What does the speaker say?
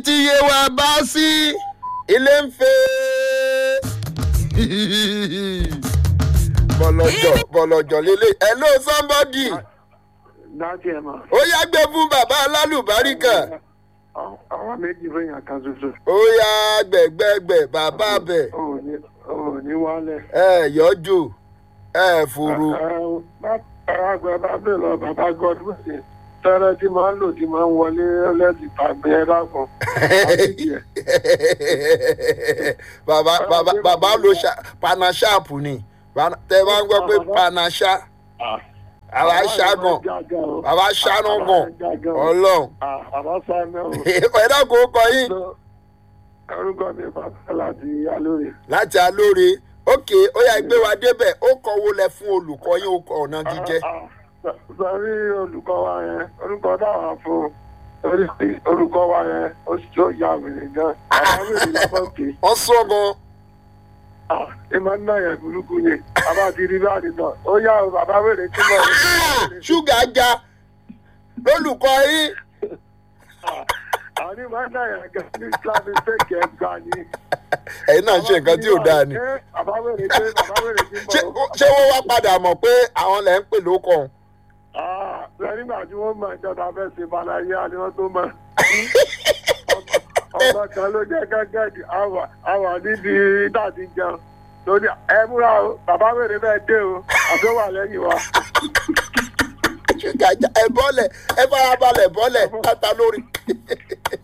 tí yé wa bá sí ilé ń fẹ́. bọ̀lọ̀jọ̀ bọ̀lọ̀jọ̀ lélẹ̀ hello somebody dájú ẹ mọ. ó yá gbé fún bàbá alálùbáríkà àwọn méjì fẹ́yàn kan ṣoṣo. ó yá gbẹ̀gbẹ̀gbẹ̀ bàbá bẹ̀ ò ní ò ní wálẹ̀. ẹ yọjú ẹ fòrò àgbẹ̀ bá bẹ̀ lọ bàbá godwin ṣe tẹ́rẹ́ tí máa ń lò tí máa ń wọlé lẹ́sìn tàbí ẹ dákun. bàbá bàbá bàbá ló ṣá panashapu ni Pana- tẹ bá ń gbọ́ pé panasha àwa ṣàgàn bàbá ṣàánú gan ọlọ́run bàbá sáná o. ẹ̀dá kò kọ yín orúkọ mi bàbá láti alóore. láti alóore ókè ó yà gbé wa débẹ̀ ó kọ wo lẹ fún olùkọ́ yín ó kọ ọ̀nà jíjẹ́ sọrí olùkọ́ wa yẹn orúkọ dáwà fún orí orúkọ wa yẹn ó sì tó ya wèrè gan bàbá wèrè lábọ́ pé wọ́n sọ gan ẹ máa ń náyà burúkú ni bàbá ti rí bá nìkan ó yá o bàbá wèrè tí mo rí. ṣúgà já lólùkọ́ yín àní máa ń náyà gan ní islamic fake ẹ̀ gbà ni. ẹ̀yin náà ṣe nǹkan tí ò dáa ni bàbá wèrè tí bàbá wèrè tí ṣé mo ṣé wọ́n wá padà mọ̀ pé àwọn lẹ̀ ń pè lóko ọ̀hún rẹ̀ nígbà tí wọ́n mọ ìjọba fẹ́ ṣe balayé àni wọ́n tó mọ̀. ọmọ kan ló jẹ́ gẹ́gẹ́ àwà àwà níbi dàdí jẹun lórí ẹ múra o bàbá wèrè bẹ́ẹ̀ dé o àti ó wà lẹ́yìn wa. ṣúgà já ẹ bọ́lẹ̀ ẹ farabalẹ̀ bọ́lẹ̀ pátá lórí